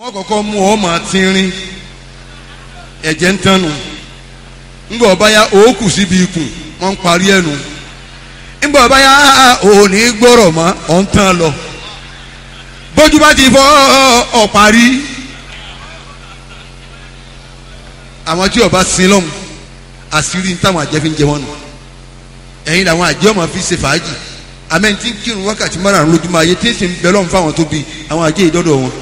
wọ́n kọ́kọ́ mú ọ máa tínrín ẹ̀jẹ̀ ń tánu ńgbà ọba ya òókù síbi ikùn wọ́n ń parí ẹnu ńgbà ọba ya òní gbọ́rọ̀ mọ́ ọ̀ ń tán lọ bójú bá ti fọ́ ọ parí àwọn tí ọba sin lọ́hùn àṣírí táwọn àjẹ́ fi ń jẹ wọn nù ẹ̀yin làwọn àjẹ́ ọmọ fi ṣe fàájì àmẹ́ni tí ń kírun wákàtí márùn-ún lójúmọ́ ayé tí ń sì ń bẹ lọ́hùn fáwọn tó bí àwọn àjẹ́ ìdọ́dọ̀ wọn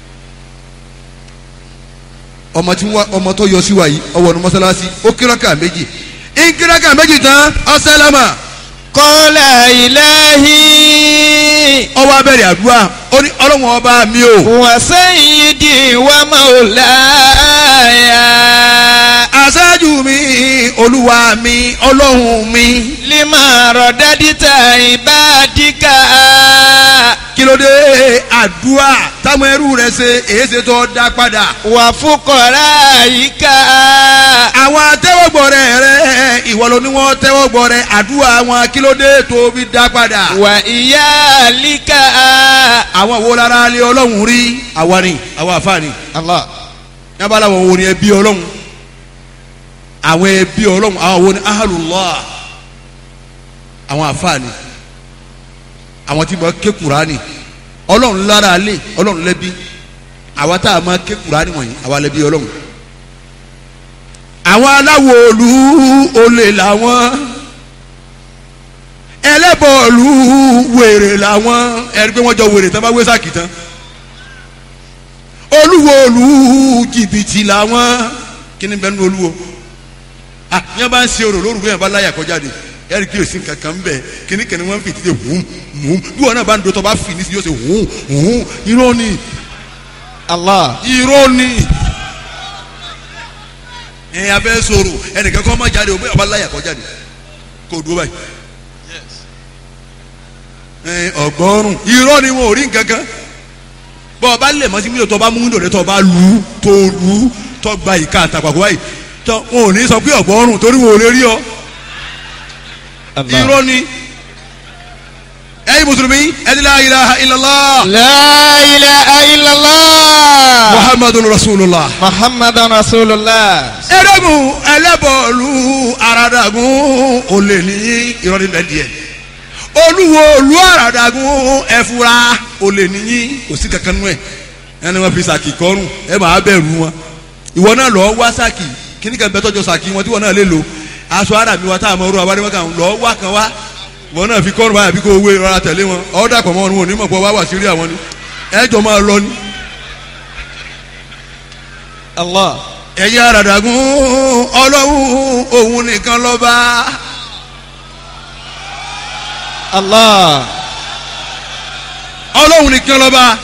ọmọ tí wọ́n ọmọ tó yọ sí wa yìí ọwọ́ ní mọ́sálásí ó kíráka méjì ń kíráka méjì tán ọ̀sálámà Qala ilahi ọwọ́ abẹ́rẹ́ àdúrà ó ní ọlọ́wọ́n ọba mi o wa sayyidi wa maulaya. aṣáájú mi olúwa mi ọlọ́hun mi Lima radadita ibadika. kí ló dé àdúrà táwọn ẹrú rẹ ṣe èéṣe tó dá padà Wa fuqaraika. àwọn atẹ́wọ́gbọ̀rẹ́ rẹ ìwọ ló ní wọ́n tẹ́wọ́gbọ̀rẹ́ àdúrà wọn kí ló dé tó fi dá padà Wa iyalika. àwọn wo lára lé ọlọ́run rí àwa ni àwa àfààní Allah. yabala wọn wo ni ẹbí ọlọ́run àwọn ẹbí ọlọ́run àwọn wo ni ahalullah àwọn àfààní àwọn tí mo ké kurani ọlọ́run lára lé ọlọ́run lẹ́bí àwa tá a máa ké kurani wọ̀nyí àwa lẹ́bí ọlọ́run àwọn aláwo olú olè làwọn ẹlẹ́bọ̀ọ̀lù wèrè làwọn ẹ̀rí pé wọ́n jọ wèrè tán bá wé sáàkì tán olúwo olú jìbìtì làwọn kí ni bẹ́ẹ̀ ní olúwo ah yẹn bá ń ṣe orò lórúkọ yẹn bá láyà kọjá de ẹ̀rí kí o sì kankan ń bẹ̀ kí ni kẹ́ni wọ́n fi títí hùm hùm bí wọn náà bá ń dotọ́ bá fi ní sí yóò ṣe hùm hùm irọ́ ni Allah. irọ́ ni ẹ̀ abẹ́ sọ̀rọ̀ ẹnìkan kọ́ má jáde o bẹ́ẹ̀ bá láyà kọjá de kò dúró báyìí ẹ̀ ọgọ́rùn irọ́ ni wọn ò rí nǹkan kan bọ́ ọ bá lè mọ́ sí mílíọ̀nù tó bá mú nílò rẹ tó bá lu tó lu tó gba ìka àtàkùn báyìí tó wọn ò ní sọ pé ọgọ́rùn torí wọn ò lè rí ọ irọ́ ni ẹ̀yin mùsùlùmí ẹni la ilaha illallah La ilaha illallah. muhammadun rasulullah. Muhammadan Rasulullah. ẹrẹ́gùn ẹlẹ́bọ̀ọ́lù aradagun olè ní ìrọ̀lẹ́ mẹ́díẹ̀ olúwo olú aradagun ẹ̀fúra olè níyí kò sí kankan nú ẹ̀ ẹni wọn fi sàkì kọrùn ẹ máa bẹ̀rù wọn ìwọ náà lọ wá sàkì kíní kan bẹ tọjọ sàkì wọn tí wọn náà lè lò aṣọ ara mi wa tá a mọ orú wa wáríwá kan lọ wá kan wá ìwọ náà fi kọrùn báyà bí kò wé rọra tẹ̀lé wọn ọ̀ dàpọ̀ mọ́ wọn wọn ò ní mọ̀ pé wá wà sírí àwọn ni ẹ jọ máa lọ ni. Allah. ẹ̀yin àràdàgún ọlọ́run òun nìkan lọ́ba Allah. ọlọ́run nìkan lọ́ba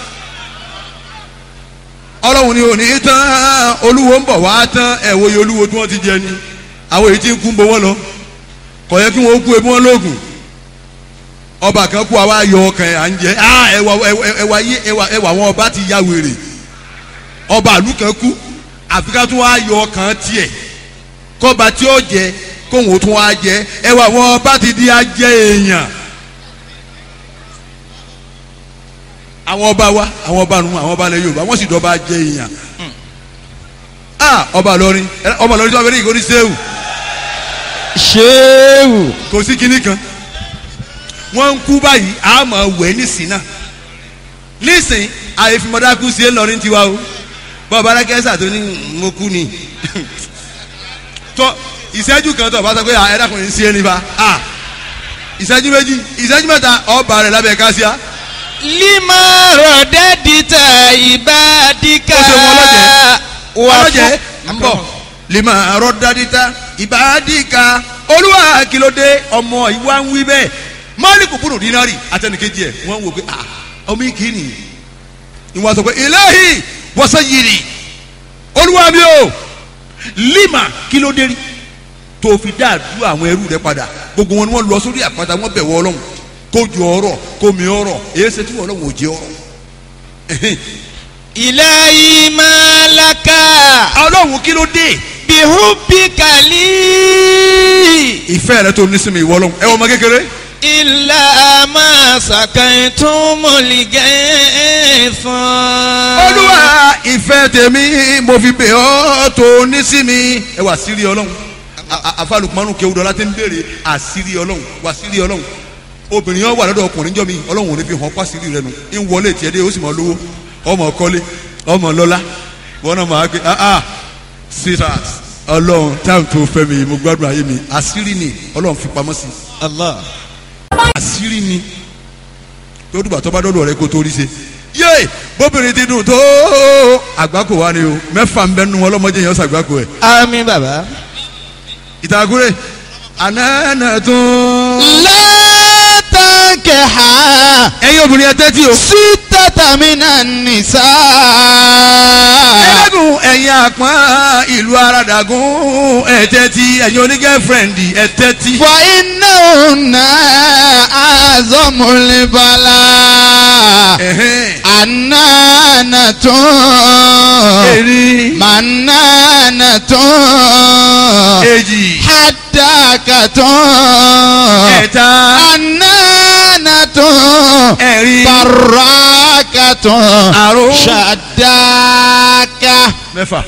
ọlọ́run ni òní tán olúwo ń bọ̀ wá tán ẹ̀wọ̀ yìí olúwo tí wọ́n ti jẹ ni àwọn èyí tí ń kún bọ́ wọ́n lọ kò yẹ kí wọ́n kú ebi wọn lóògùn ọba kan kú àwa yọ ọkàn ẹ̀ à ń jẹ ah ẹwà ẹwà yé ẹwà ẹwà àwọn ọba ti ya wèrè ọba àlù kan kú àfi ká tún wá yọ ọkàn tiẹ̀ kọ́ba tí ó jẹ kóhun ó tún wá jẹ ẹwà àwọn ọba ti di ajẹ èèyàn. àwọn ọba wa àwọn ọba nu àwọn ọba ilẹ̀ Yorùbá wọ́n sì dọ́ba jẹ èèyàn ah ọba lọrin ọba lọrin tí wọ́n fẹ́ ní ìkórè sẹ́wù Ṣéwù. kò sí kinní kan wọ́n ń kú báyìí a máa wẹ̀ nísìn náà nísìn àyèfimọ́dákú sí ẹlọrin tiwa o bọ́ọ̀ bá kẹ́sà tó ní mo kú ni tọ́ ìṣẹ́jú kan tó bá sọ pé ẹ dákun ní sí ẹni bá ah ìṣẹ́jú méjì ìṣẹ́jú mẹ́ta ọba rẹ̀ lábẹ́ kásíá Lima radadita ibadika. Ó ṣe wọn ọlọ́jẹ̀. Wa ọlọ́jẹ̀ fu- ń bọ̀ lèmọ̀ àrọ́ dadita ìbádìíka olúwa kìlódé ọmọ ìwà ń wí bẹ́ẹ̀ mọ́lìkù bùnú dínárì àtẹnìkejì ẹ̀ wọ́n wò pé ah ọmọ yìí kì í nìyí ìwọ́n sọ pé ilahi wa sayyidi olúwa mi o lima kìlódé rí tó fi dá àdúrà àwọn ẹrú rẹ padà gbogbo wọn ni wọ́n lọ sórí àpáta wọ́n bẹ̀ wọ́ ọlọ́run kó ju ọ̀rọ̀ kó mi ọ̀rọ̀ èyí ṣe tí wọ́n ọlọ́run ò jẹ́ ọ̀rọ̀ Ilahi malaka. ọlọ́run kí ló dé Bihubika li. ìfẹ́ rẹ tó ní sí mi ìwọ ọlọ́run ẹ wọ́n ọmọ kékeré Illa ma sakaitumul gaythan. olúwa ìfẹ́ ìfẹ́ tèmi mo fi bẹ̀ ọ́ tó ní sí mi ẹ wà sírí ọlọ́run àfàlùkùmánù kéwùdọ́ láti ń béèrè àsírí ọlọ́run wà sírí ọlọ́run obìnrin yẹn wà lọ́dọ̀ ọkùnrin jọ́ mi ọlọ́run ò ní fi hàn pàṣírí rẹ nu ń wọlé tiẹ̀ dé ó sì mọ lówó ọmọ kọ́lé ọmọ lọ́lá wọn náà máa gbé ah ah sweetheart ọlọ́run táwọn tó fẹ́ mi mo gbádùn ayé mi àsírí ni ọlọ́run fi pamọ́ sí Allah. àsírí ni tó dùgbà tó bá dọ́dọ̀ rẹ kó tó rí ṣe yé bóbìnrin ti dùn tó àgbákò wa ni o mẹ́fà ń bẹ́ nu ọlọ́mọdé yẹn ṣàgbákò ẹ̀ Àmín bàbá. ìtàgùrẹ́ ànánà tún. látàkẹ́hà ẹ̀yin obìnrin ẹ tẹ́tí o. sítátà minan nìsá. ẹlẹ́gùn ẹ̀yin àpọ́n ìlú aradàgún ẹ tẹ́tí ẹ̀yin onígẹ́fẹ̀rẹ̀ndì ẹ tẹ́tí. wà iná ònà àzọmọlẹ́bàlá. Ẹ̀hẹ́n. ànánà tún. eri mànánà tún. èjì hàdàkà tún. ẹ̀ta ànánà tún. ẹ̀rin baraka tún. àrún ṣàdákà. mẹ́fà.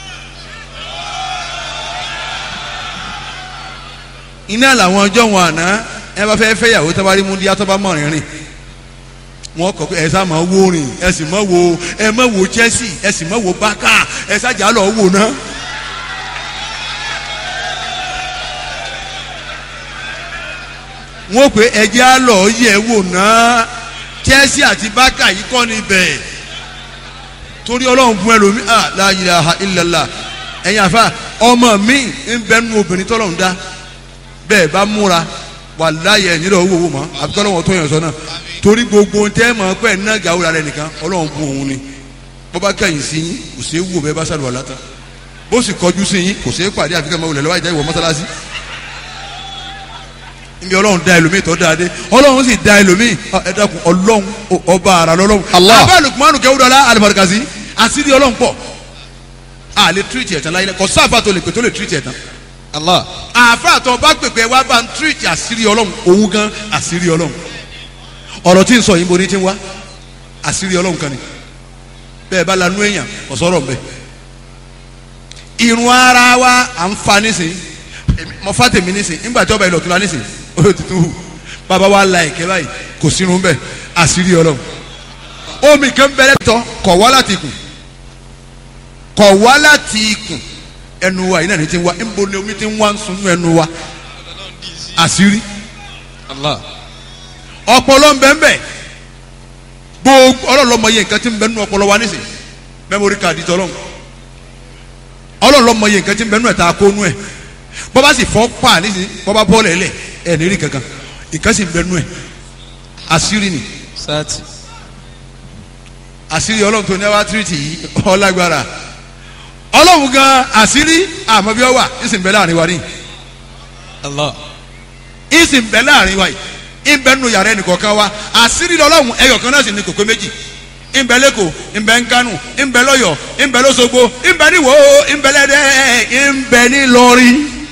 iná làwọn ọjọ́ wọn àná ẹ bá fẹ́ fẹ́ yàwó tó bá rí mú díá tó bá mọ̀ rìnrìn wọn kọ pé ẹ sá máa wo rìn ẹ sì máa wo ẹ máa wo Chelsea ẹ sì máa wo Barca ẹ sájà lọ wò ná. wọn pè ẹjẹ á lọ yẹ wò ná Chelsea àti Barca yìí kọ́ ni bẹ́ẹ̀ torí ọlọ́run fún ẹlòmí ah la ilaha illallah ẹ̀yin àfa ọmọ mi ń bẹ nu obìnrin tọ́lọ́run dá bẹ́ẹ̀ bá múra wàláyé ẹ̀yìn lọ́wọ́ wò mọ́ àbíkọ́ lọ́wọ́ tó yàn sọ náà torí gbogbo tẹ́ mọ̀ pé ẹ̀ náà gàwúrà rẹ̀ nìkan ọlọ́run fún òun ni bó bá kẹ́yìn sí yín kò sí wò bẹ́ẹ̀ bá sàlùwà látà bó sì kọjú sí yín kò sí pàdé àfikẹ́ máa wulẹ̀ lọ́wọ́ ìjà ìwọ mọ́sálásí níbi ọlọ́run dá ẹlòmíì tó dáa dé ọlọ́run sì dá ẹlòmíì ọ, ẹ dákun ọlọ́run ọ- ọba ara lọ́lọ́run Allah. abẹ́ lukumanu kẹ́wúdọ́lá alibarikasi àṣírí ọlọ́run pọ̀ a lè tírìtì ẹ̀tàn láyé kò sáfà tó lè pè tó lè tírìtì ẹ̀tàn Allah. àáfà tó bá pèpè wá bá ń tírìtì àṣírí ọlọ́run òun gan àṣírí ọlọ́run ọ̀rọ̀ tí ń sọ yìí bo ní ti ń wá àṣírí ọlọ́run kan ni bẹ́ẹ̀ bá lanú èèyàn kò sọ̀rọ̀ mbẹ́ irun ara wa à ń fa nísìn èmi- mo fa tèmi nísìn nígbà tí ọba ìlọ tó la nísìn ó yóò tuntun hù bàbá wa la ẹ̀kẹ́ báyìí kò sínú bẹ́ẹ̀ àṣírí ọlọ́run omi kan bẹ̀rẹ̀ tọ́ kọ̀ wá láti ikùn kọ̀ wá láti ikùn ẹnu wa yìí náà ní ti ń wá níbo ni omi ti ń wá ń sunú ẹnu wa àṣírí Allah. ọpọlọ ń bẹ ń bẹ gbogbo ọlọlọmọ yẹ nǹkan tí ń bẹ nínú ọpọlọ wa nísìn mẹmórí káàdì tọlọ́run ọlọlọmọ yẹ nǹkan tí ń bẹ nínú ẹ tá a kó nú ẹ bọba sì fọ pa nísìn bọba bọọlù ẹlẹ ẹ ní rí kankan nǹkan sì ń bẹ nínú ẹ àṣírí ni sati. àṣírí ọlọ́run tó ní ẹ wá tírìtì yìí ọlágbára ọlọ́run gan àṣírí àmọ́ bí ọ wà ìsìn bẹ láàrin wa ní Allah. ìsìn bẹ láàrin wa yìí ìbẹ nínú yàrá ẹnìkọ̀ọ̀kan wa àṣírí lọ́lọ́run ẹyọ̀kan náà sì ní kòkó méjì ìbẹ lẹ́kọ̀ọ́ ìbẹ nkánú ìbẹ lọ́yọ̀ ìbẹ lọ́sọ̀gbọ̀ ìbẹ níwò ìbẹ lẹ́dẹ́ ìbẹ nílọrin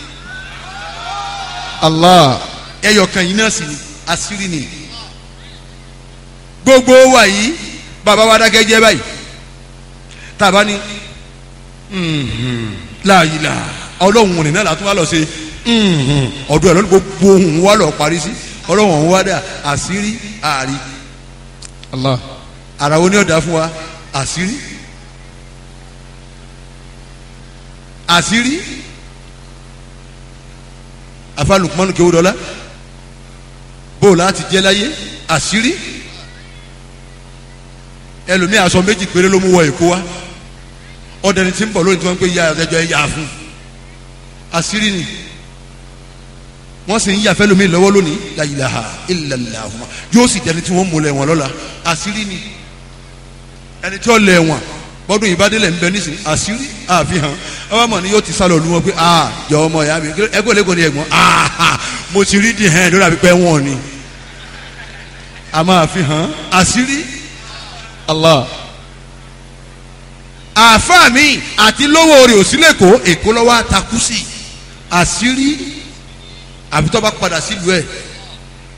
Allah. ẹyọ̀kan yìí náà sì ní àṣírí ni gbogbo wa yìí bàbá wa dákẹ́ jẹ́ báyìí tàbá ni láàyè là ọlọ́run òní náà látún wá lọ sí ọdún ẹ̀ lọ́dún gbogbo ohun wa lọ parí sí ọlọ́run ọ̀hún wá dà àṣírí àárí Allah. ara wo ni ọ̀dà fún wa àṣírí àṣírí afa Lukmanu Kewudola bó o láti jẹ́ láyé àṣírí ẹlòmíì aṣọ méjì péré ló mú wọ èkó wa ọdẹni tí ń bọ̀ lónìí tí wọ́n ń pè ya ẹjọ́ ẹ yà fún àṣírí ni wọ́n sì ń yà fẹ́ lómi lọ́wọ́ lónìí la ilaha illallah yóò sì dẹni tí wọ́n mú lẹ̀ wọ́n lọ́la àṣírí ni ẹni tí ó lẹ̀ wọ́n bọ́dún ìbádẹ́lẹ̀ ń bẹ nísìnyí àṣírí àfihàn ọba mọ̀ ni yóò ti sálọ lu wọn pé ah jọ ọmọ ìyá mi ẹgbẹ́ lẹ́kọ̀ọ́ ni ẹ̀gbọ́n ah mo ti rí di hẹ́n lórí àbípẹ́ wọn ni a máa fi hàn àṣírí Allah. àáfàá mi àti lówó rẹ̀ òsínlẹ̀kọ́ èkó lọ́wọ́ àtakú sí àṣírí àbí tó bá padà sílùú ẹ̀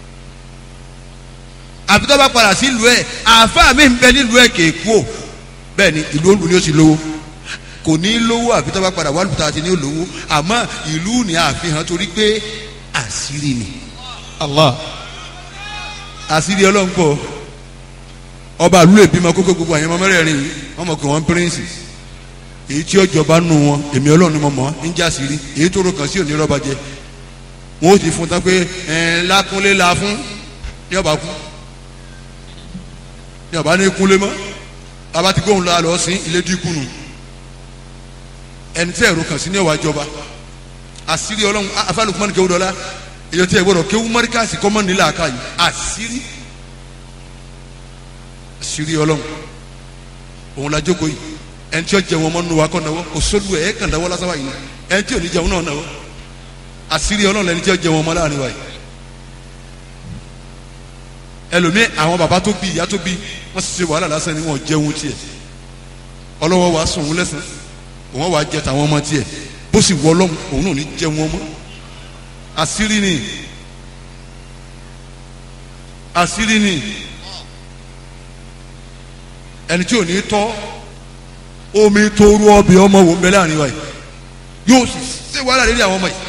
àbí tó bá padà sílùú ẹ̀ àáfàá mi ń bẹ nílùú ẹ̀ kéèkó bẹ́ẹ̀ ni ìlú olú ni ó sì lówó kò ní lówó àfi tó bá padà wà lùtà àti ní olówó àmọ́ ìlú ni àfihàn torí pé àṣírí ni Allah. àṣírí ọlọ́run pọ̀ ọba àlú lè bímọ kókó gbogbo àyẹ̀mọ mẹ́rẹ̀ẹ̀rin yìí wọ́n mọ̀ pé wọ́n píríǹsì èyí tí ọjọba nù wọn èmi ọlọ́run ni mo mọ̀ ń jà sírí èyí tó ro kàn sí òní rọ́bà jẹ wọn ó ti fún tán pé ẹ̀ lákúnlé la fún ní ọba kú ní ọba ní kúnlé mọ́ bàbá ti gbóhùn la lọ sí ilé dínkù nù ẹni tí ẹ̀rọ kàn sí ní ọwà jọba àṣírí ọlọ́run afálùkùmọ́ni kéwù dọ́lá èyí tí ẹ gbọ́dọ̀ kéwù mọ́ríkàsì kọ́mọ́ nílẹ̀ àká yìí àṣírí àṣírí ọlọ́run òun la jókòó yìí ẹni tí ó jẹ wọn mọ́ nínú wa kọ́ náwó kò sólù ẹ̀ ẹ̀ kàn dáwọ́ lásán wáyé ẹni tí ò ní jẹun náà náwó àṣírí ọlọ́run lẹni tí ó jẹ wọn mọ́ láàrin wa yìí ẹlòmíì àwọn bàbá tó bí ìyá tó bí wọ́n sì ṣe wàhálà lásán ni wọ́n jẹun tiẹ̀ ọlọ́wọ́ wa sùn òun lẹ́sàn òun wà jẹ tàwọn ọmọ tiẹ̀ bó sì wọ ọlọ́run òun náà ní jẹ wọn mọ́ àṣírí ni àṣírí ni ẹni tí ò ní tọ́ omi tóoru ọbẹ̀ ọmọ wò ń bẹ láàrin wa yìí yóò sì ṣe wàhálà lórí àwọn ọmọ yìí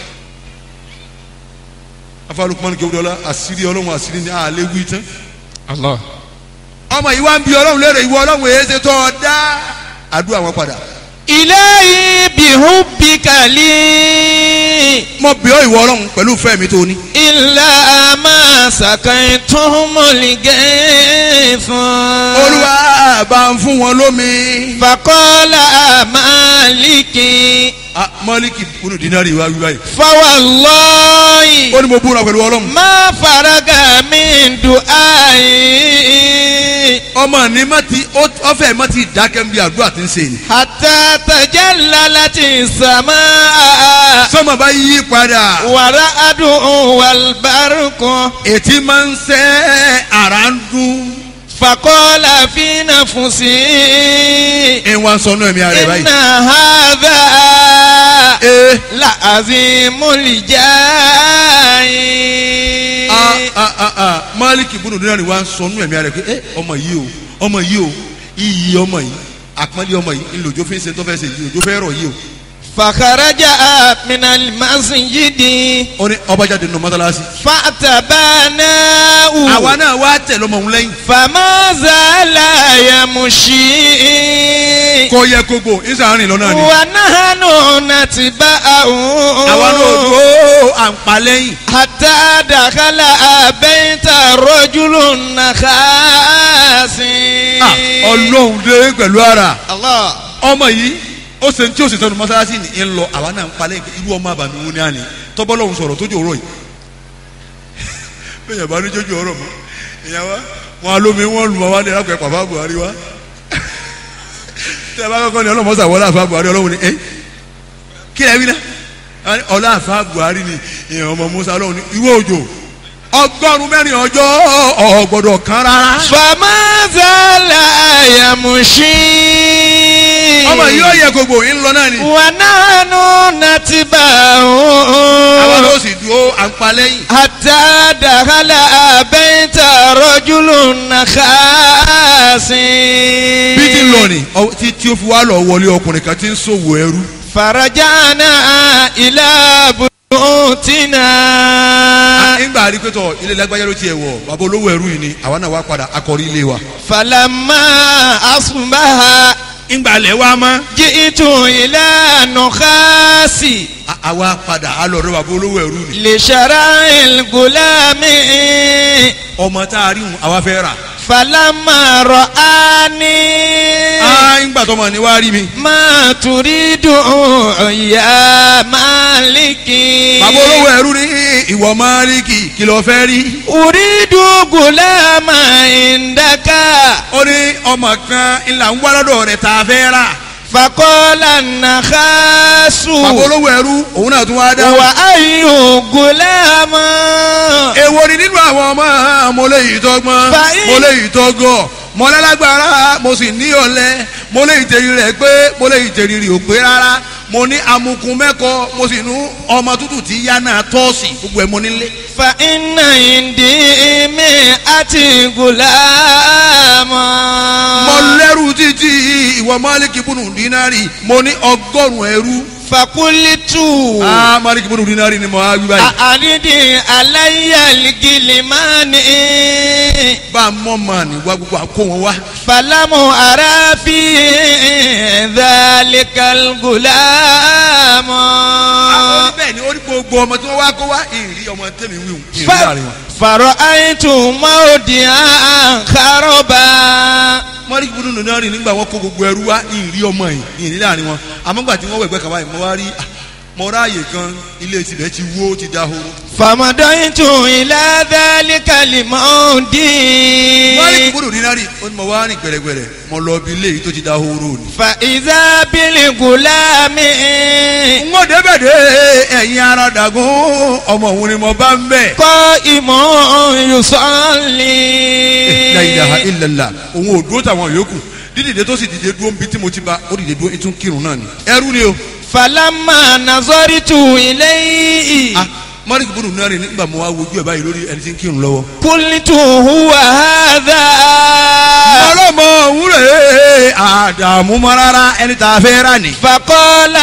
afárúkúmọ́ni kéwúdọ́lá àṣírí ọlọ́run àṣírí ni àlẹ́ wí tán Allah. ọmọ yìí wá ń bi ọlọ́run léèrè ìwọ ọlọ́run èyí ṣe tọ́ ọ dá àdúrà wọn padà ilahi bihubbika li mo bí ọ ìwọ ọlọ́run pẹ̀lú ìfẹ́ mi tó ní. illa ma sakaytumul gaythun. olúwa bá ń fún wọn lómi. faqala maliki Ah, mọ́líkì kúnnù dínárì wá wí báyìí. fawallahi ó ní mo búra pẹ̀lú ọlọ́run. ma faraga min du'ai. ọmọ ní má ti ó- ọfẹ má ti dákẹ́ ń bí àdúrà tí ń ṣe ni. hatta tajallalati samaa. sọ́mọ bá yí padà. wara'adu wal barqu. ètí máa ń sẹ́ ara ń dún. faqala fi nafsi. ẹ wá ń sọnù ẹ̀mí ara ẹ̀ báyìí. inna hadha ee la azimul jai. ah ah ah ah mọ́líkì kúnnù dínárì wá ń sọnù ẹ̀mí ara ẹ̀ pé ẹ ọmọ yìí o ọmọ yìí o iyì ọmọ yìí àpọ́nlé ọmọ yìí ńlòjó fi ń ṣe tó fẹ́ ṣe yìí òjò fẹ́ rọ̀ yìí o. fakharaja minal masjidi ó ní ọba jáde nínú mọ́tálásí. fatabanau. àwa náà wá tẹ̀ lọ́mọ òun lẹ́yìn. fama zala yamushi. kò yẹ gbogbo ìsàárín lọ́nà ni. wa nahanu natba'u. àwa náà dúró à ń pa lẹ́yìn. hatta dakhala bayta rajulun nakhasi. Ah, ọlọ́run dé pẹ̀lú ara. Allah. ọmọ yìí ó ṣe tí ó sì tẹnu mọ́sálásí ni ń lọ àwa náà ń pa lẹ́yìn pé irú ọmọ àbàmì wo ni a ní tọ́bọ́lọ́hún sọ̀rọ̀ tójú ọ̀rọ̀ yìí. bẹ́ẹ̀ yẹn bá ní jójú ọ̀rọ̀ mọ́ ìyá wa wọn alómi wọn lù wọn wá ní ẹ̀rákùn ẹ̀ pàfà Buhari wa. tẹ́ ẹ bá kọ́kọ́ ní ọlọ́mọ sàwọ́lá àfa Buhari ọlọ́run ni ẹ́ kí ẹ wí ná ọlá àfa Buhari ni ìyẹn ọmọ Musa ọlọ́run ni ìwé òjò ọgọ́rùn-ún mẹ́rin ọjọ́ ọ̀gbọ́dọ̀ kan rárá. fama zala yamushi. ọmọ yìí ó yẹ gbogbo yìí ń lọ náà ni. wa nahnu natba'u. àwọn ló sì dúró à ń pa lẹ́yìn. hatta dakhala bayta rajulun nakhasi. bí ti lọ ni ọ- tí tí ó fi wá lọ wọlé ọkùnrin kan tí ń ṣòwò ẹrú. farajana ila buyutina. nígbà rí pé tọ ilé lágbájá ló tiẹ̀ wọ̀ bàbá olówó ẹrú yìí ni àwa náà wá padà akọrí ilé wa. falamma asbaha nígbà lẹ̀ wá mọ́. ji'tu ila nukhasi. a- àwa padà a lọ rẹ bàbá olówó ẹrú ni. li shara'il gulami. ọmọ tá a rí wọn àwa fẹ́ rà. falamma ra'ani. a nígbà tọmọ ni wá rí mi. ma turidu ya maliki. bàbá olówó ẹrú ni ìwọ máàlìkì kí ló fẹ́ rí. uridu gulama indaka. ó ní ọmọ kan ńlá ń wá lọ́dọ̀ rẹ̀ tá a fẹ́ rà. faqala nakhasu. bàbá olówó ẹrú òun náà tún wá dá. wa ayu gulama. èwo ni nínú àwọn ọmọ mo lè yìí tọgbọ́n Fàyín. mo lè yìí tọgọ mo lálágbára mo sì ní ọ̀lẹ mo lè ìtẹ̀rí rẹ̀ pé mo lè ìtẹ̀rí rẹ̀ ò pé rárá mo ní amukun mẹ́kọ mo sì nú ọmọ tútù tí yá náà tọ́ọ̀sì gbogbo ẹ̀ mo nílé. fa iná ìdí mi àti gùlámù. mo lẹ́rù títí ìwọ Málíkì bùnú dínárì mo ní ọgọ́rùn-ún ẹrú. fakulitu. aa Málíkì bùnú dínárì ni mo á wí báyìí. àrídì aláyàlgìlìmánì. bá a mọ̀ mọ̀ ní wá gbogbo àkó wọn wá. falamu arafi dhalikal gùlámù. àwọn oníbẹ̀ ni ó ní gbogbo ọmọ tí wọ́n wá kó wá ìrírí ọmọ tẹ̀mí wíwù ìrírí láàrin wọn. fàrọ̀ àìtù máòdì àkàrọ̀bà. Málíkì bùnú dínárì nígbà wọn kó gbogbo ẹrú wá ìrírí ọmọ yìí ìrírí láàrin wọn àmọ́ gbà tí wọ́n wẹ̀ gbẹ́ kàwáyé mo wá rí ah, mo ráàyè kan ilé tibẹ̀ ti wó ti dahoro. fàmọ́dọ́yìntù ilá dálíkàlì mọ́ọ̀dì. Málíkì bùnú dínárì ó ní mo wá rìn gbẹ̀rẹ̀gbẹ̀rẹ̀ mo lọ bí ilé yìí tó ti dahoro ni. fa ìzábìlì gùlámì. n ó débẹ̀ dé ẹ̀yin ara dàgún ọmọ òun ni mo bá ń bẹ̀. kọ́ ìmọ̀ yusọ́ọ̀lì. la ilaha illallah òun ò dúró tàwọn yòókù dídìde tó sì dìde dúró nbí tí mo ti ba ó dìde dúró ètò kírun náà ni. ẹrú ni o. falama nazọ́rìtù ilé yìí. ah Málíkì bùnú dínárì nígbà mo wá wojú ẹ̀ báyìí lórí ẹni tí ń kírun lọ́wọ́. kulitu huwa hadha. ọlọ́mọ òun rè é àdààmú mọ́ rárá ẹni tá a fẹ́ rà ní. fakọ́lá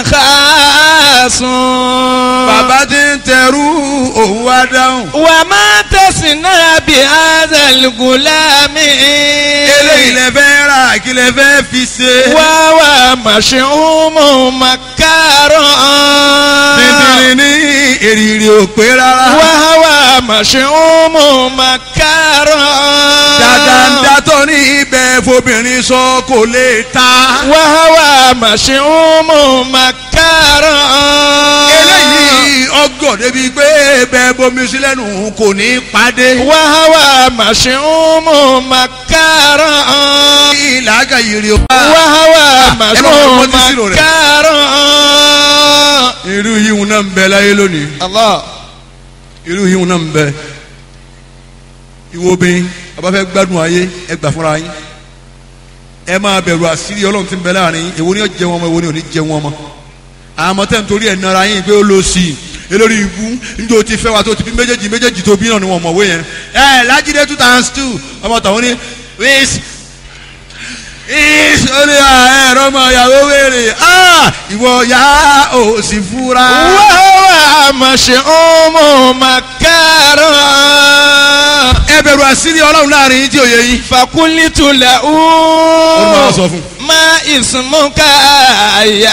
nàkàsùn. bàbá tí ń tẹrú òun wá dáhùn. wà má tẹ̀sí náà bí azàlùgùlámì. eléyìí lẹ fẹ́ rà kí lẹ fẹ́ fi ṣe. wá wà màṣíhùmù màkàrọ̀. bíbélì ní èrìrì ò pé rárá. wá wà màṣíhùmù màkàrọ̀. dáadáa tó ní ibẹ̀ fobìnrin sọ kò lè ta. wá wà màṣíhùmù màkàrọ̀. eléyìí ọgọ́ débi pé bẹ́ẹ̀ bomi sí lẹ́nu kò ní pàdé. wá wà màṣíhùmù màkàrọ̀. ìlàgà yìí rí o. wàhálà ẹ máa wọ màṣọ ọtí sírò rẹ̀. màkàrọ̀. irú yìí náà ń bẹ láyé lónìí. Allah irú yìí náà ń bẹ. ìwọ obìnrin ọba fẹ́ gbádùn ayé ẹ gbà fúnra yín. ẹ máa bẹ̀rù àṣírí ọlọ́run tí ń bẹ láàrin yín èwo ni ó jẹ wọn ọmọ èwo ni ò ní jẹ wọn ọmọ. àmọ́ tẹ́ ń torí ẹ̀ nara yín pé ó lọ sí i elórí ibú níjó o ti fẹ́ wa tó ti bí méjèèjì méjèèjì tó bí náà ni wọ́n mọ̀wé yẹn. ẹ lájídé two thousand two ọmọ tàwọn ní wíìsì ìsọ̀rí ẹ̀rọ ọmọ ìyàwó wèrè ìwọ ya ò sì fura. wàhálà màṣọ màkàrọ̀. ẹ bẹ̀rù àṣírí ọlọ́run láàrin yín tí ò yé yín. fakulitu la ó ní wàá sọ uu. fún. ma ismuka ya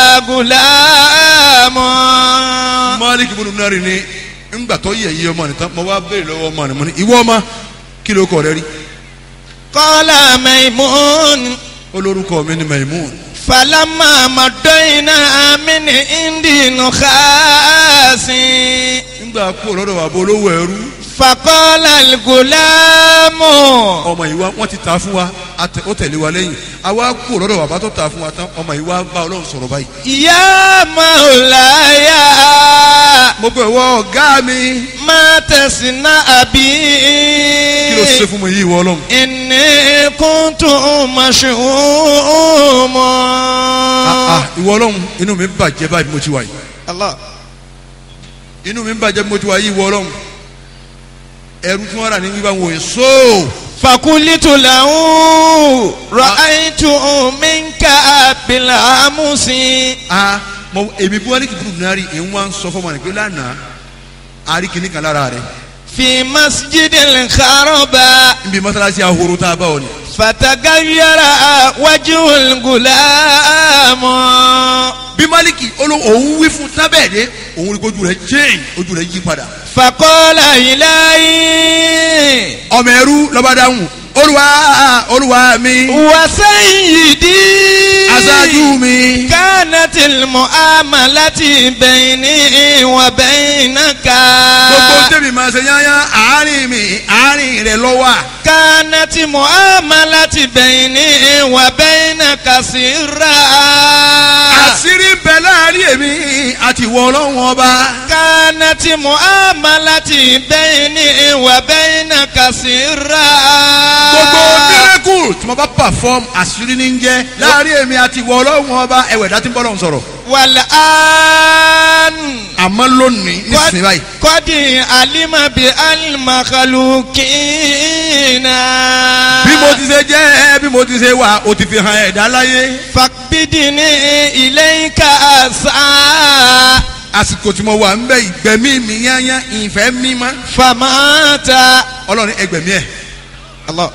gulamu. malik ibùdó náírà ni ńgbà tó yẹ yí ọmọ nìkan mo wá béèrè lọ́wọ́ ọmọ nìkan ìwọ ọmọ kí ló kọ rẹ rí. qala Maimun. olórúkọ mi ni Maimun. falama madoina min indi nukhasi. ńgbà kú lọ́dọ̀ wà bó olówó ẹrú faqala al-gulamu. ọmọ yìí wá wọ́n ti ta fún wa a tẹ- ó tẹ̀lé wa lẹ́yìn àwa kú lọ́dọ̀ wà bá tó ta fún wa tán ọmọ yìí wá bá ọlọ́run sọ̀rọ̀ báyìí. ya maulaya. mo bẹ̀ wọ ọ̀gá mi ma tasna abi. kí ló ṣe fún mi yìí wọ ọlọ́run. inni kuntu mash'uma. Ah, ah, ìwọ ọlọ́run inú mi bàjẹ́ báyìí bí mo ti wà yìí Allah. inú mi bàjẹ́ bí mo ti wà yìí ìwọ ọlọ́run ẹrú tí wọ́n rà ní wíwá wòye sóò fakulitu lahu ra'aytu minka bil amusi. a mọ èmi bí wọ́n ní kìkìrì náà rí èyí wọ́n á sọ fún ọmọ rẹ̀ pé lánàá àrí kìíní kan lára rẹ̀ fi masjidil kharaba níbi mọ́sálásí ahoro tá a bá ọ ni fatagayyara wajhul gulamu. bí maliki olo òun wí fún tábẹ́ẹ̀dẹ́ òun rí kojú rẹ̀ change ojú rẹ̀ yí padà faqala ilahi ọmọ ẹrú lọ́ba dáhùn olúwa olúwa mi wa sayyidi. aṣáájú mi kanatil mu'amalati bayni wa baynaka. gbogbo tèmi máa ṣe yányá àárín mi àárín rẹ̀ lọ́wọ́ كانت معاملة بيني وبينك سرا àṣírí ń bẹ láàrin èmi àti ìwọ ọlọ́run ọba كانت معاملة بيني وبينك سرا gbogbo miracle kúfúrú tí mo bá perform àṣírí ní jẹ́ láàrin èmi àti ìwọ ọlọ́run ọba ẹ̀wẹ̀ dá tí ń bọ́ lọ́run sọ̀rọ̀ والآن àmọ́ lónìí nísìnyí báyìí قد علم بالمخلوقين bí mo ti ṣe jẹ́ bí mo ti ṣe wà ó ti fi hàn ẹ̀dá láyé فاقبضني إليك أسعى àsìkò tí mo wà ń bẹ ìgbẹ̀mí mi yányá ìfẹ́ mímọ́ فمات ọlọ́run ẹgbẹ̀mí ẹ̀ الله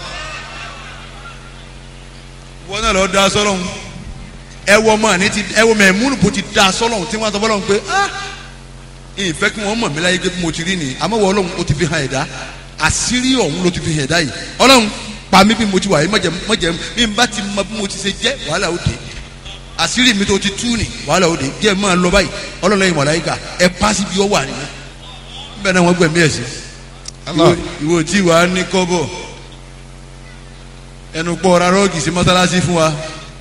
wọ́n náà lọ da sọ́lọ́hún ẹ wọ ọmọ àní ti ẹ wọ mẹ̀múnù bó ti da sọ́lọ́hún tí wọ́n sọ fọlọ́hún pé ah ìfẹ́ kí wọ́n mọ̀ mí láyé pé bí mo ti rí nìyí àmọ́ wọ ọlọ́run ó ti fi hàn ẹ̀dá àṣírí ọ̀hún ló ti fi hàn ẹ̀dá yìí ọlọ́run pa mí bí mo ti wà yìí mọ̀jẹ̀ mọ̀jẹ̀ mi bá ti mọ bí mo ti ṣe jẹ́ wàhálà ó dé àṣírí mi tó ti tú ni wàhálà ó dé jẹ́ máa lọ báyìí ọlọ́run lẹ́yìn màláíkà ẹ pàṣẹ bí ó wà nìyẹn bẹ́ẹ̀ náà wọ́n gbẹ̀mí ẹ̀ sí ìwọ- ìwọ tí wàá ní kọ́bọ̀ ẹnu pọ̀ ra rọ́ọ̀gì sí mọ́sálásí fún wa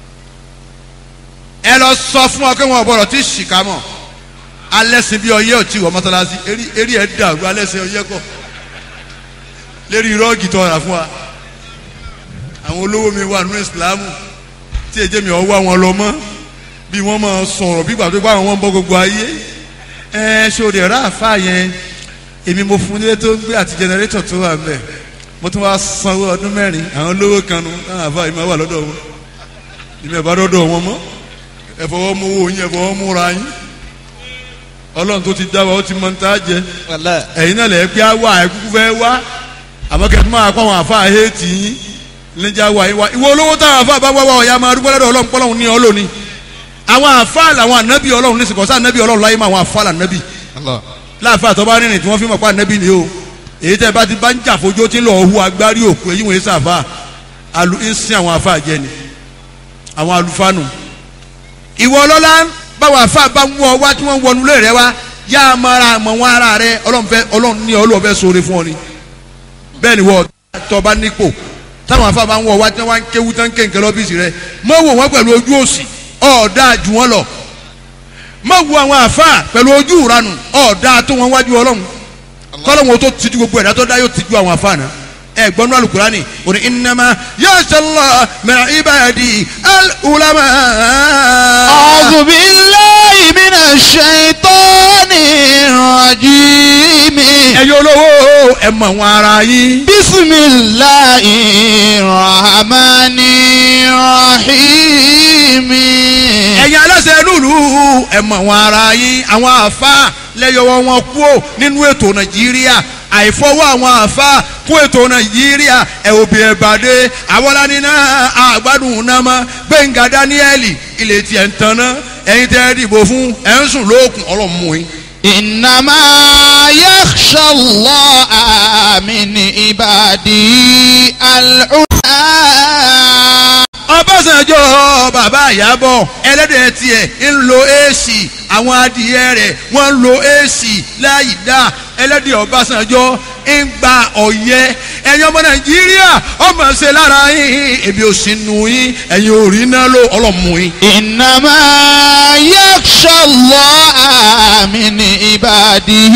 ẹ lọ sọ fún wa pé wọn ò gbọdọ̀ tí ṣìkà mọ̀ alẹ́sìn bí ọyẹ́ ò tí wọ mọ́sálásí eré eré ẹ̀ dàrú alẹ́sìn ọyẹ́ kọ̀ lérí rọ́ọ̀gì tó rà fún wa àwọn olówó mi wà nínú ìsìlámù tí èjé mi ọ̀ wá wọn lọ mọ́ bí wọ́n máa sọ̀rọ̀ bí gbàgbé báwọn wọn bọ́ gbogbo ayé ẹ ṣòro ẹ̀rọ àfa yẹn èmi mo fún nílé tó ń gbé àti jẹnẹrétọ̀ tó wà ńbẹ̀ mo tún wá sanwó ọdún mẹ́rin àwọn olówó kan nu táwọn àfa yìí máa wà lọ́dọ̀ wọn ìmọ̀ ẹ̀ bá dọ́dọ̀ wọn mọ́ ẹ fọwọ́ mú owó yín ẹ fọwọ́ múra yín ọlọ́run tó ti dá wa ó ti mọ ní tá a jẹ والله ẹ̀yin náà lẹ̀ pé á wà ẹ̀ kúkú fẹ́ wá àmọ́ kẹ́ ẹ máa kọ́ àwọn àfa àhétì yín níjà wà yín wá ìwọ olówó táwọn àfa bá wá wá ọ̀ya máa dúpẹ́ lọ́dọ̀ ọlọ́run pọ́lọ́run ní ọlọ́ni àwọn àfa làwọn ànábì ọlọ́run ní sìkọ́sá ànábì ọlọ́run láyé máa àwọn àfa lànábì الله láàfin àtọ́bá rìnrìn tí wọ́n fi mọ̀ pa ànábì ni o èyí tẹ́ bá ti bá ń jà fojú tí ń lọ hu agbárí òkú èyí wọ́n yé sàfà alu ń sin àwọn àfa jẹ ni àwọn alufanu ìwọ ọlọ́lá báwo àfa bá ń wọ wá tí wọ́n ń wọnú lé rẹ wá yá a mara mọ̀ wọn ara rẹ ọlọ́run fẹ́ ọlọ́run ní ọlọ́run fẹ́ sóore fún ọ ni bẹ́ẹ̀ ni wọ́n tọ́ba nípò táwọn afa bá ń wọ wá tí wọ́n ń kéwu tán kéńké lọ́bíìsì rẹ mọ̀ wò wọ́n pẹ̀lú ojú òsì ọ̀ọ́dà jù wọ́n lọ mọ̀ wo àwọn afa pẹ̀lú ojú ìranù ọ̀ọ́dà tó wọn wájú ọlọ́run kọ́lọ́wọ́n tó tijú gbogbo ẹ̀dá tó dá yóò tijú àwọn afa náà ẹ gbọ́nú alukurani òní innama yasalla min ibadi al-ulama. أعوذ بالله من الشيطان الرجيم ẹ̀yin olówó ẹ mọ̀ wọn ara yín. بسم الله الرحمن الرحيم ẹ̀yin aláṣẹ lùlù ẹ mọ̀ wọn ara yín àwọn àfa lẹ́yọ̀wọ́ wọn kú ò nínú ètò nàìjíríà àìfọwọ́ àwọn àfa kún ètò nàìjíríà ẹ̀ òbí ẹ̀ bàdé àwọlání náà àgbàdùn náà mọ́ gbẹ̀ngà dáníẹ́lì ilé tiẹ̀ ń tanná ẹ̀yin tẹ́ ẹ dìbò fún ẹ̀ ń sùn lóòkùn ọlọ́mú yín. إنما يخشى الله من عباده العلماء ọbásanjọ́ bàbá àyàbọ̀ ẹlẹ́dẹ̀ tiẹ̀ ń lo èsì àwọn adìyẹ rẹ̀ wọ́n ń lo èsì láyìí dá ẹlẹ́dẹ̀ ọbásanjọ́ ń gba ọ̀yẹ́ ẹ̀yin ọmọ nàìjíríà ọmọ ṣe lára yín èmi ò sí nu yín ẹ̀yin ò rí náà ló ọlọ́mú yín. إنما يخشى الله من عباده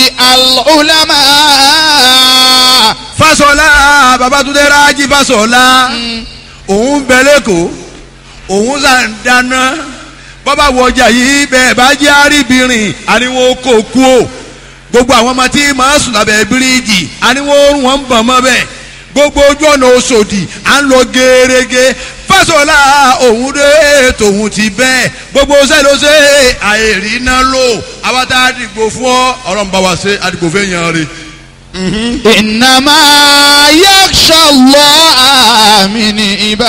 العلماء Fáṣọlá Babátúndé Rájí Fáṣọlá òun bẹ lẹ́kọ̀ọ́ òun sà ń dáná bọ́bá wọ ọjà yìí bẹ́ẹ̀ bá jẹ́ àríbìnrin àníwó kò kú o gbogbo àwọn ọmọ tí màá sùn lábẹ́ bíríìjì àníwó wọn ń bọ̀ mọ́ bẹ́ẹ̀ gbogbo ojú ọ̀nà Òṣòdì à ń lọ gẹ́rẹ́gẹ́ Fáṣọlá òun dé tòun ti bẹ́ẹ̀ gbogbo sẹ́lọ́sẹ́ àìrí náà lò àwọn tá a dìgbò fún ọ ọ̀rọ̀ ń bá wa ṣe àdìgbò fẹ́ yan rè. إنما يخشى الله من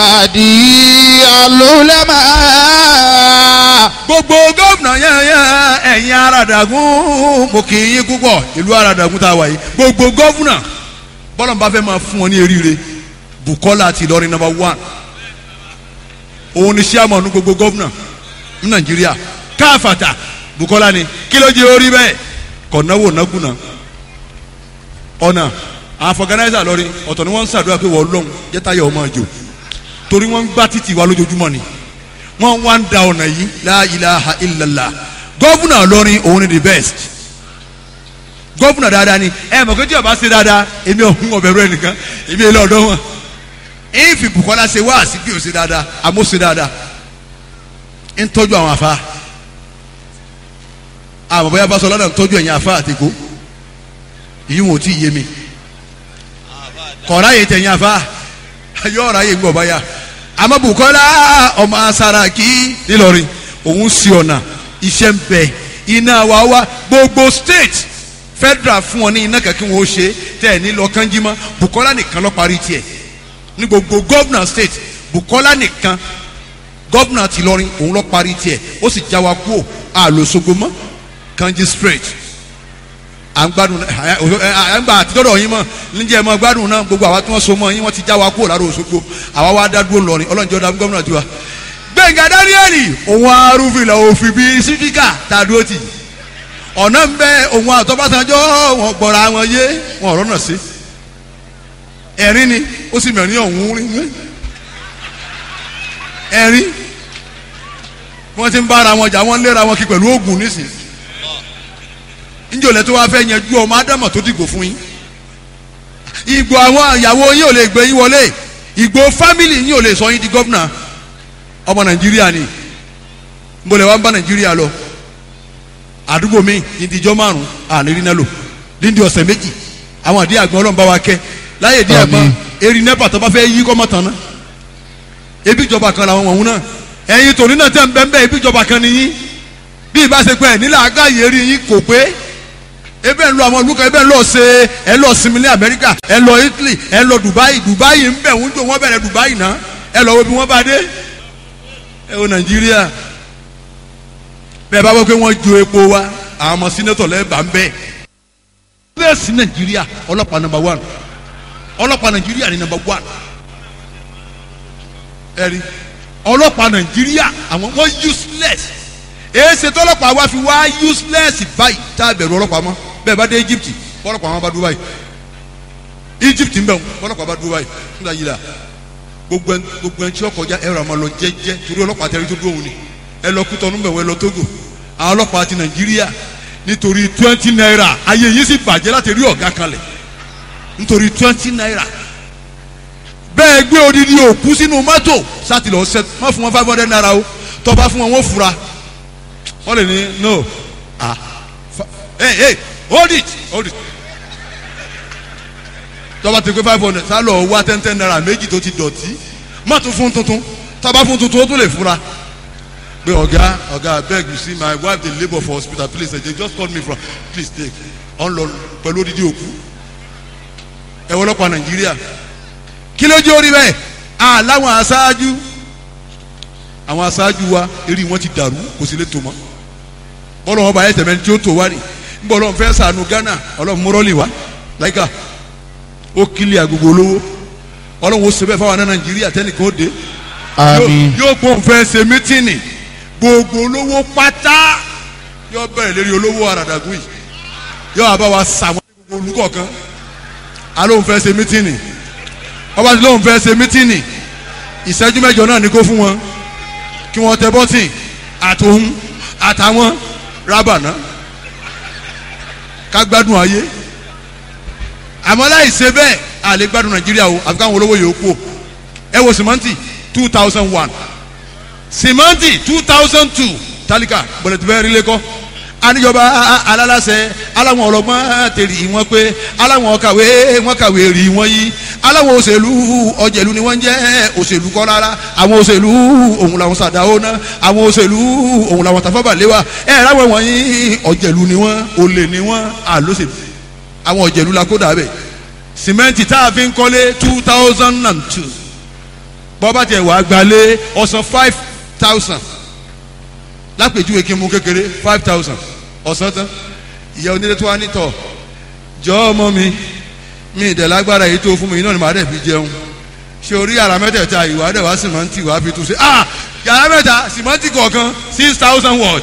عباده العلماء gbogbo gómìnà yẹnyẹn ẹ̀yin Aràdàgún mo kì í yín púpọ̀ ìlú Aràdàgún tá a wà yìí gbogbo gómìnà bọ́lá ń bá fẹ́ máa fún ọ ní eríire Bukola àti Ìlọrin number one òun ni sàmọ̀nù gbogbo gómìnà ní Nàìjíríà káfàtà Bukola ni kí ló jẹ́ orí bẹ́ẹ̀ kọ̀ náwó nágúnà ọ̀nà àwọn fọgànáìsà lọ́rin ọ̀tọ̀ ni wọ́n ń ṣàdúrà pé wọ́n lọ́hùn jẹ́tàyà ọmọ àjò torí wọ́n ń gbá títì wa lójoojúmọ́ ni wọ́n wá ń da ọ̀nà yìí la ilaha illallah gọ́vùnà lọ́rin òun ni the best gọ́vùnà dáadáa ni ẹ mọ̀ pé tí ọba ṣe dáadáa èmi ọ̀hún ọ̀bẹ̀rù ẹnìkan èmi èlé ọ̀dọ́ wọn ìfi Bukola ṣe wá sí bí o ṣe dáadáa àmọ́ ṣe dáadáa ń tọ́jú àwọn afa àmọ́ bóyá bá sọ lọ́dọ̀ ń tọ́jú ẹ̀yìn afa àtìkó yìí wọn ò tí ì yé mi kọ̀ọ̀rá yìí tẹ̀yìn afa yóò ọ̀rá yìí gbọ̀ báyà àmọ́ Bukola ọmọ Saraki nílọrin òun sí ọ̀nà iṣẹ́ ń bẹ iná wa wá gbogbo state federal fún ọ ní iná kankan wọn ó ṣe tẹ́ ẹ̀ ní lọ kánjí mọ́ Bukola nìkan ló parí tiẹ̀ ní gbogbo governor state Bukola nìkan governor ti lọrin òun ló parí tiẹ̀ ó sì já wa kúò àlòsogbo mọ́ kanji straight à ń gbádùn à ń gbà àtijọ́dọ̀ yín mọ̀ níjẹ́ ẹ mọ́ gbádùn náà gbogbo àwa tí wọ́n so mọ́ yín wọ́n ti já wa kúrò lára Òṣogbo àwa wá dá dúró lọ́rin ọlọ́njọ́ dá gómìnà tiwa. Gbẹ̀ngà Dáníẹ́lì òun arúfin òfin bíi sífíkà tá a dúró tì ọ̀nà ń bẹ òun àtọ́básanjọ́ wọn gbọ́ra wọn yé wọn ọ̀rọ̀ náà sí ẹ̀rín ni ó sì mẹ̀rin ọ̀hún rí ẹ̀rín wọ́n ti ń bára wọn jà wọ́n léra wọn kí pẹ̀lú oògùn nísìnyí njòlè tó wá fẹ́ yẹn ju ọmọ ádámà tó dìgbò fún yín ìgbò àwọn ìyàwó yín ò lè gbé yín wọlé ìgbò fámìlì yín ò lè sọ yín di gómìnà ọmọ nàìjíríà ni nbọlẹ̀ wa ń bá nàìjíríà lọ àdúgbò mi ìdíjọ́ márùn àníri náà lò díndín ọ̀sẹ̀ méjì àwọn àdí àgbọn ọlọ́run bá wa kẹ́ láyé díẹ̀ gbọ́n erin nẹ́pà tó bá fẹ́ yí kọ́mọ tán ná ebi ìjọba kan làwọn wọ̀nyún náà ẹ̀yin tòní náà tẹ̀ ń bẹ́ẹ̀ bẹ́ẹ̀ ebi ìjọba kan nìyí bí ìbáṣepọ̀ ẹ̀ nílẹ̀ àgáyé rí yín kò pé ebe ń lọ àwọn olùkọ́ ebe ń lọ ṣe ẹ lọ sinmi ní Amẹ́ríkà ẹ lọ Italy ẹ lọ Dubai Dubai ń bẹ̀ ń jò wọ́n bẹ̀rẹ̀ Dubai náà ẹ lọ wo bí wọ́n bá dé ẹ wo Nàìjíríà bẹ́ẹ̀ bá wọ́n pé wọ́n jo epo wa àwọn ọmọ sínétọ̀ lẹ́ẹ̀bà ń bẹ̀ bẹ́ẹ̀ sí Nàìjíríà ọlọ́pàá number one ọlọ́pàá Nàìjíríà ni number one ẹ rí ọlọ́pàá Nàìjíríà àwọn wọ́n useless èsè tọ́lọ́pàá wa fi wá useless báyìí tá a bẹ̀rù ọlọ́pàá mọ́ bẹ́ẹ̀ bá dé Egypt bọ́lọ́pàá wọn bá dúró báyìí Egypt ń bẹ̀ wọn bọ́lọ́pàá bá dúró báyìí nígbà yìí la gbogbo ẹni gbogbo ẹni tí ó kọjá ẹ̀rọ àmọ́ lọ jẹ́jẹ́ torí ọlọ́pàá tẹ̀lé tó dúró òun ni ẹ lọ kútọ́ nínú bẹ̀wọ̀ ẹ lọ Togo àwọn ọlọ́pàá ti Nàìjíríà nítorí twenty naira ayé yìí sì bàjẹ́ láti rí ọ̀gá kanlẹ̀ nítorí twenty naira bẹ́ẹ̀ gbé odidi òkú sínú mọ́tò sátì lọ sẹ́ má fún wọn five hundred naira o tọ́ bá fún wọn wọ́n fura wọ́n lè ní no ah hey hey hold it hold it tọ́ba ti pé five hundred sálọ wá ten ten naira méjì tó ti dọ̀tí má tún fún tuntun tọ́ba fún tuntun ó tún lè fura pé ọ̀gá ọ̀gá abeg you see my wife dey labour for hospital please they just call me from please take ọ̀n lọ pẹ̀lú odidi òkú ẹ wọ́n lọ́pàá nàìjíríà kí ló jẹ́ orí bẹ́ẹ̀ àláwọn aṣáájú àwọn aṣáájú wa eré wọn ti dàrú kò sí lè tó mọ́ bọ́lá wọn bá yẹ tẹ̀mẹ́ tí ó tó wá ní nbọ̀ ọlọ́run fẹ́ sànù Ghana ọlọ́run mọ́rọ́lì wá láìka ó kílì agogo olówó ọlọ́run ó sebẹ̀ fáwọn Nàìjíríà tẹ́nìkan ó dé Àmín. yóò gbóhùn fẹ́ ṣe mítìnì gbogbo olówó pátá yóò bẹ̀rẹ̀ lérí olówó àràdàgùn yìí yóò àbá wa sàwọn gbogbo olùkọ̀ọ̀kan alóhùn fẹ́ ṣe mítìnì ọba tí lóhùn fẹ́ ṣe mítìnì ìṣẹ́jú mẹ́jọ náà ni kó fún wọn kí wọ́n tẹ bọ́tìn àtòhún àtàwọn rábànà ká gbádùn ayé àmọ́ láì ṣe bẹ́ẹ̀ a lè gbádùn nàìjíríà o àfi káwọn olówó yòókù o ẹ wo sìmọ́ǹtì two thousand one sìmọ́ǹtì two thousand two tálíkà bọ̀lẹ̀tì bẹ́ẹ̀ rí lẹ́kọ́ aníjọba alálàsẹ aláwọn ọlọ́gbọ́n tèrè wọn pé aláwọn kàwé wọn kàwé rí wọn yí aláwọn òṣèlú ọjẹlú ni wọn ń jẹ òṣèlú kọ́ rárá àwọn òṣèlú òun làwọn sàdáwó ná àwọn òṣèlú òun làwọn tàfàbàlẹ́wà ẹ ráwọn wọ̀nyí ọjẹlú ni wọn olè ni wọn àlóṣèlú àwọn ọjẹlú la kó dàbẹ sìmẹ́ǹtì tá a fi ń kọ́lé two thousand and two bọ́bá tiẹ̀ wàá gbalé ọ̀sán five thousand lápèjúwe kí n mú kékeré five thousand ọ̀sán tán ìyá onílé tó wá nítọ̀ jọ ọmọ mi mi ìdẹ̀lágbára èyí tó fún mi iná ni màá dẹ̀ fi jẹun ṣe orí yàrá mẹ́tẹ̀ẹ̀ta ìwà dẹ̀ wá sìmọ́ǹtì wàá fi tún ṣe ah yàrá mẹ́ta sìmọ́ǹtì kọ̀ọ̀kan six thousand watt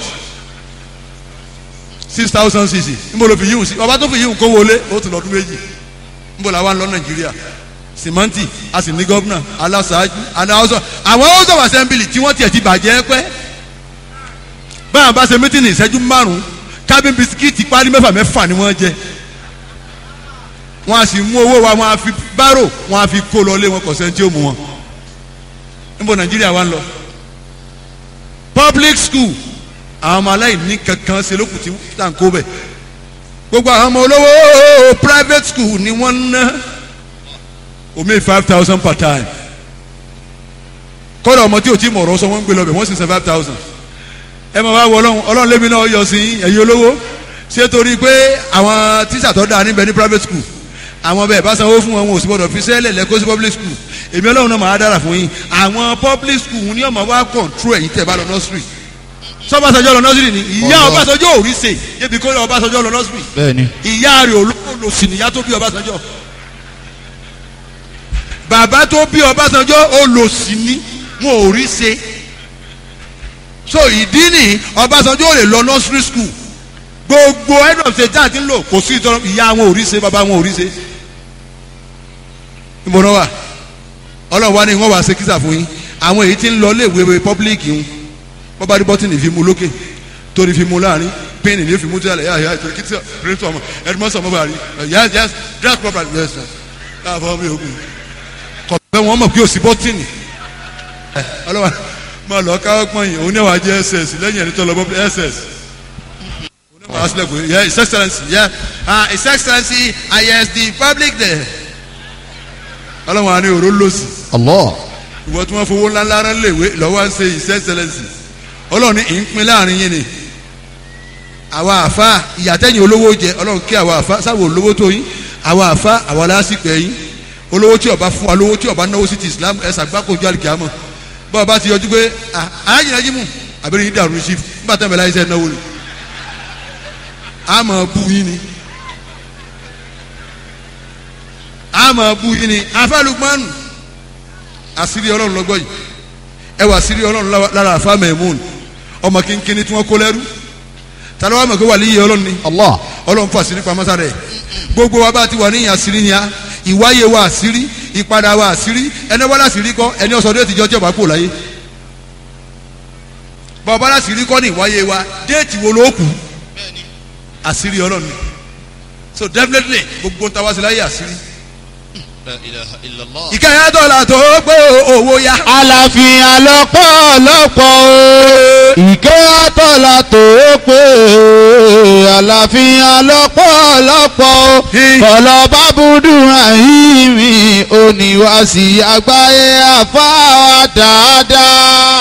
six thousand cc níbo ló fi yíwùn sí ọba tó fi yíwùn kó wọlé ó tún lọ́dún méjì níbo la wà ń lọ nàìjíríà sìmọ́ǹtì a sì ní gọ́vnà aláṣáájú aláṣọ àwọn house of assembly tí wọ́n tiẹ̀ ti bàjẹ́ pẹ́ báyà bá ṣe mítìnì ìṣẹ́jú márùn-ún kábín bisikíìtì pálí mẹ́fà mẹ́fà ni wọ́n jẹ wọn a sì mú owó wa wọn a fi bárò wọn a fi kó lọ lé wọn kọ̀ sẹ́ni tí ó mú wọn níbo nàìjíríà wa ń lọ public school àwọn ọmọ aláìní kankan ṣe lókùn tí tá à ń kó bẹ̀ gbogbo àwọn ọmọ olówó private school ni wọ́n ń ná omi five thousand per time kọ́dọ̀ ọmọ tí o ti mọ̀ ọ̀rọ̀ sọ wọ́n ń gbé lọ bẹ̀ wọ́n sì san five thousand ẹ máa wá wọ ọlọ́run ọlọ́run lémi náà yọ sí ẹ̀yin olówó ṣé torí pé àwọn tíṣà tó dáa níbẹ̀ ní private school àwọn bẹ́ẹ̀ bá sanwó fún wọn wọn ò sì gbọdọ̀ fi sẹ́lẹ̀ lẹ́kọ́ sí public school èmi ọlọ́run náà máa dára fún yín àwọn public school ní ọmọ wa control ẹ̀yin tẹ̀ bá lọ nursery sọ́bàṣọjọ́ lọ nursery ni ìyá Ọlọ́run. ọbàṣọjọ́ ò rí ṣe débi kó ọbàṣọjọ́ lọ nursery bẹ́ẹ̀ni. ìyá rẹ̀ olóòlò sì nìyá tó bí ọbàṣọjọ́ bàbá tó bí ọbàṣọjọ́ olòṣì ni wọn ò rí ṣe so ìdí ni ọbàṣọjọ́ ò lè lọ nursery school gbogbo head of state jáde ń lò kò sí ìtọ́nà ìyá wọn ò rí ṣe bàbá wọn ò rí ṣe ìmọ̀ràn wa ọlọ́run wa ni wọ́n wá ṣe kísà fún yín àwọn èyí tí ń lọ léèwé public ń wọ́n bá rí bọ́tìnì fi mu lókè torí fi mu láàrin pínì ní fi mu tí a lè yá yá ìtòrí kìtì píríntì ọmọ ẹdínmọ́sọ̀ ọmọ bá rí yes yes dress properly yes sir káàbọ̀ mi ò kù kọ̀ọ̀bẹ wọn mọ̀ pé o sí bọ́tìnì ọlọ́wà máa lọ káwọ́ pọ́n yìí òun ní wàá jẹ́ ss lẹ́yìn ẹni tó lọ bọ́ ss òun ní wàá sílẹ̀ pé yeah his excellence yeah ah his excellency isd public there ọlọ́wà ni òró lọ́sì Allah. ìwọ tí wọ́n fowó ńláńlá rán léwé lọ́wọ́ ń ṣe his excellence ọlọ́run ní ìpín láàrin yín ni àwa àfa ìyàtẹ̀yìn olówó jẹ ọlọ́run kí àwa àfa sáwọ olówó tó yín àwa àfa àwa lásìkò ẹ̀yìn olówó tí ọba fún wa lówó tí ọba náwó sí ti islam ẹ̀ sàgbákojú àlìkàmọ̀ bá ọba ti yọjú pé ah alájìnà jí mú àbẹ̀rẹ̀ yín dàrú sí nígbà tẹ́ mẹ́lá iṣẹ́ náwó ni àmọ́ bú yín ni àmọ́ bú yín ni afálùgbọ́nù àṣírí ọlọ́run lọ́gbọ́ yìí ẹ wà àṣírí ọlọ́run lára- lára àfa mẹ́mún ọmọ kínkínní tí wọ́n kó lẹ́rú tàbí wàá mọ̀ pé wà líyẹ ọlọ́run ni Allah. ọlọ́run fún àṣírí pamọ́ sára ẹ̀ gbogbo wa bá ti wà níyìn àṣírí ni a ìwáyé wa àṣírí ìpadà wa àṣírí ẹni wọ́n láṣírí kọ́ ẹni ọ̀sán déètì jọ tí ọba kú láyé bọ́ọ̀bá láṣírí kọ́ ní ìwáyé wa déètì wo ló kù àṣírí ọlọ́run ni so definitely gbogbo ń ta wá sí láyé àṣírí La ilaha illallah. ìkẹyà dọ́là tó gbé owó yá àlàáfíà lọ́pọ̀lọpọ̀ o ìkẹ́ àtọ́là tó pé àlàáfíà lọ́pọ̀lọpọ̀ o kọ̀lọ̀ bábúdú àyíní oníwàsí àgbáyé àfáà dáadáa.